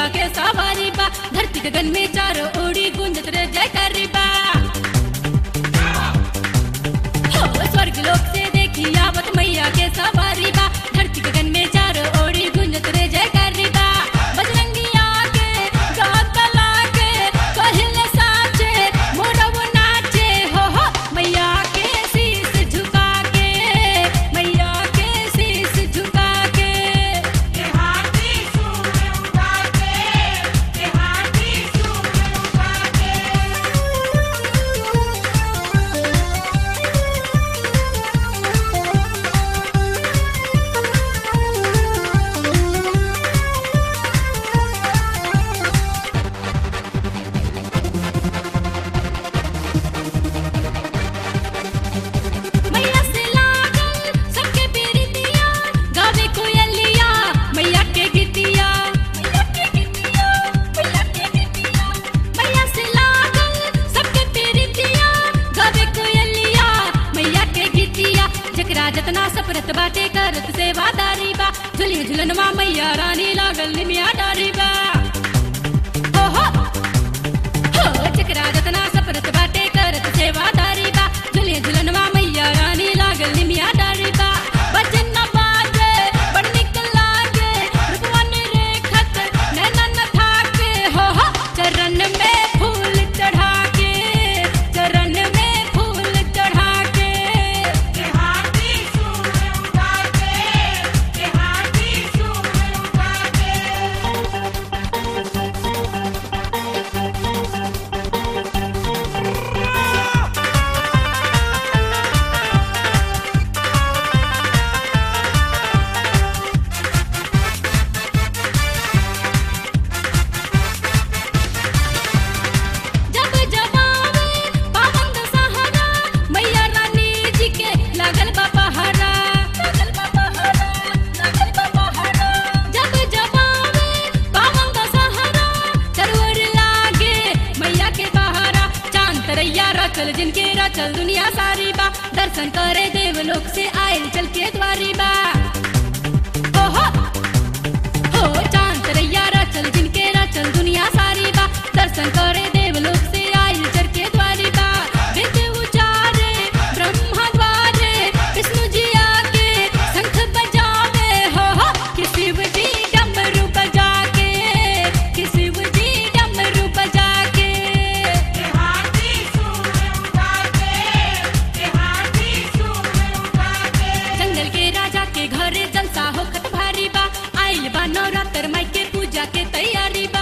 मैया के सवारी बा धरती गगन में चारों ओरी गुंजत रे जयकारी बा हो स्वर्ग लोक से देखी आवत मैया के सवारी बा धरती गगन में चारों ओरी गुंजत रे जयकारी बा बजरंगिया के गात लागे कहले साचे मोरव नाचे हो हो मैया के शीस झुका के मैया के शीस झुका के देहाती सूर उठा के देहाती सूर उठा के मैया से लागल सबके पीरितिया गावे कोयलिया मैया के गीतिया मैया के गीतिया मैया के गीतिया मैया से लागल सबके पीरितिया गावे कोयलिया मैया के गीतिया जकरा जतना सफरत बाटे करत सेवादारी बा झुली झुलनवा मैया रानी लागल निमिया डारी बा हो हो हो चकरा जतना सफरत बाटे करत सेवादारी बा झुले झुलनवा मैया रानी लागल निमिया डारी बा बचन न बाजे बड़ निक लागे रूपवन रेखत नैनन थाके हो हो चरण में फूल चढ़ा के चरण में फूल चढ़ा के देहाती सूर उठा के देहाती सूर उठा के जब जबावे पावन दशहरा मैया रानी जी के लागल बा पहरा लागल बा पहरा लागल बा पहरा जब जबावे पावन दशहरा चरवर लागे मैया के पहरा चांद तरैया रचल जिनके रचल दुनिया सारी बा दर्शन करे देवलोक से आयल चल के द्वारी बा हो हो हो चांद तरैया रचल जिनके रचल दुनिया सारी बा दर्शन करे देवलोक से आयल चर के द्वारी बा वेद उचारे ब्रह्मा द्वारे विष्णु जी आके शंख बजावे हो हो कि शिव जी डमरू बजा के कि शिव जी डमरू बजा के देहाती सूर उठा के देहाती सूर उठा के जंगल के राजा के घरे जलसा होखत भारी बा आइल बा नवरात्र माई के पूजा के तैयारी